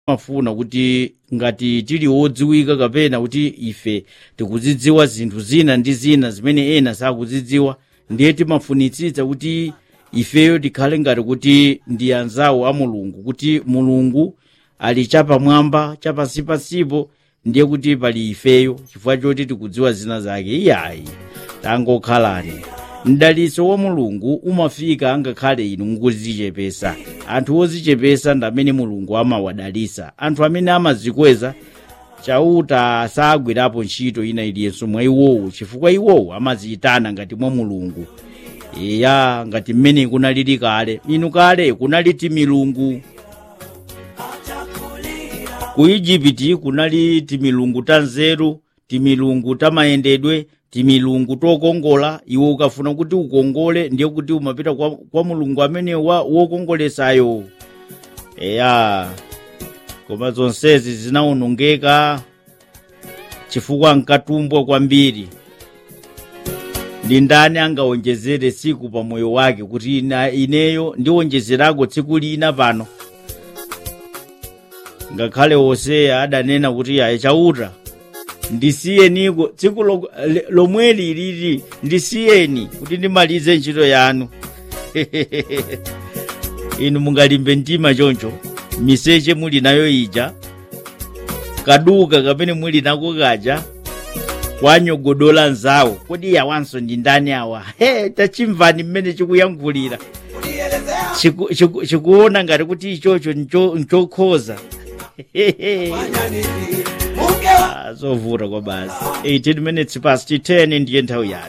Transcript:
mafuna kuti ngati tili wodziwika kapena kuti ife tikuzidziwa zinthu zina ndi zina zimene ena sakuzidziwa ndiye timafunitsitsa kuti ifeyo tikhale ngati kuti ndi anzawo a mulungu kuti mulungu ali chapamwamba chapansipansipo ndiye kuti pali ifeyo chifukwa choti tikudziwa zina zake iyayi tangokhalani mdalitso wa mulungu umafika angakhale inu mukuzichepesa anthu ozichepesa ndi amene mulungu amawadalitsa anthu amene amazikweza chauta sagwirapo ntchito ina iliyenso mwa iwowo chifukwa iwowo amaziyitana ngati mwa mulungu iya ngati mmene kunalili kale inu kale kunali timilungu ku igipiti kunali timilungu tanzeru timilungu tamayendedwe timilungu tokongola iwe ukafuna kuti ukongole ndiye kuti umapita kwa, kwa mulungu amene wa wokongolesayo eya koma zonsezi zinawonongeka chifukwa nkatumbwa kwambiri ndi ndani angawonjezere tsiku pa moyo wake kuti ina ineyo ndiwonjezerako tsiku lina pano ngakhale hoseya adanena kuti ayi chauta ndisiyeniko tsiku lo- le- lomweli lili ndisiyeni kuti ndimalize ntchito yanu inu mungalimbe mtima choncho miseche muli nayo ija kaduka kamene muli nako kaja kwanyogodola nzawo kodi yawanso ndi ndani awa he tachimvani mmene chikuyankhulira Chiku- chiku- chikuona ngati kuti ichocho ncho- nchokhoza Ah, zovuta kwa basi 18 minutes past 10 ndiye nthawi yake